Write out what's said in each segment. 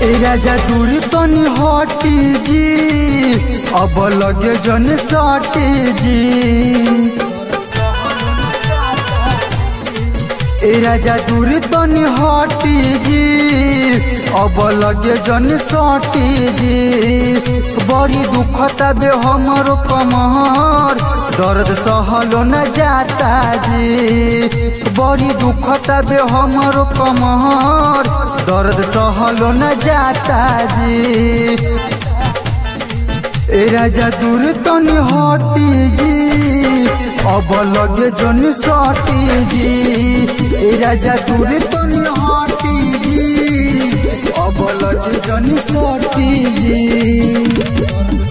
ए राजा दूर तनी हटी जी अब लगे जन सटी जी ए राजा दूर तनी हटी जी अब लगे जन सटी जी बड़ी दुखता बे हमरो कमर दर्द सहलो न जाता जी बड़ी दुखता बे हमरो कमर दर्द सहलो न जाता जी ए राजा दूर तनी हटी जी अब लगे जन सटी जी ए राजा दूर तनी हटी जी अब लगे जन सटी जी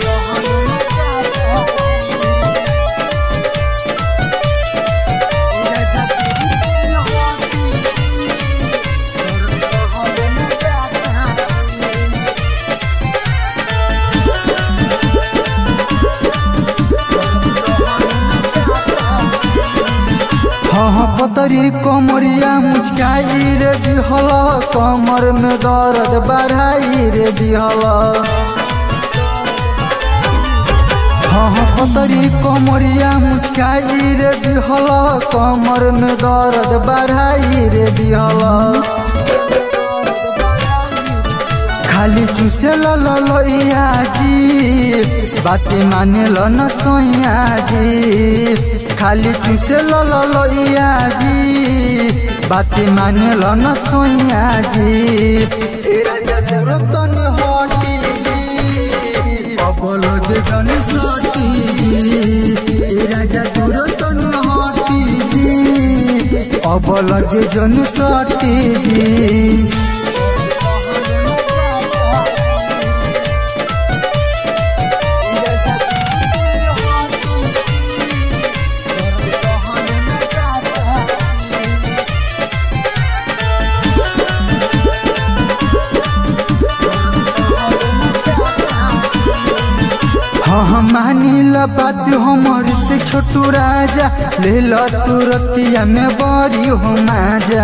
हाँ पतरी कमरिया मुचकाई रे दिहल कमर में दर्द बढ़ाई रे दिहल हाँ पतरी कमरिया मुचकाई रे दिहल कमर में दर्द बढ़ाई रे दिहल खाली चूसे लइया जी बाते माने ल न सोइया जी खाली चूसे लइया जी बाते माने ल न सोइया जी ए राजा दूर तनी हटी जी अब लगे जन सटी जी ए राजा दूर तनी हटी जी अब लगे जन सटी जी हाँ हाँ मानी ला बात हमर से छोटू राजा ले लो तुरतिया में बड़ी हो माजा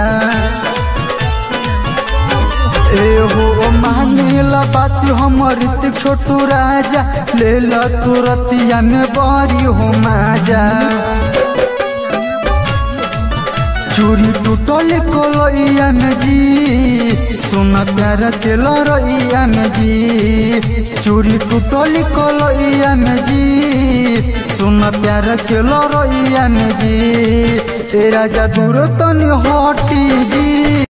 ए हो मानी ला बात हमर से छोटू राजा ले लो तुरतिया में बड़ी हो माजा चूरी टूटल कलैया में जी सोना प्यार के लड़ैया में जी चूरी टूटल कलैया में जी सोना प्यार के लड़ैया में जी ए राजा दूर तनी हटी जी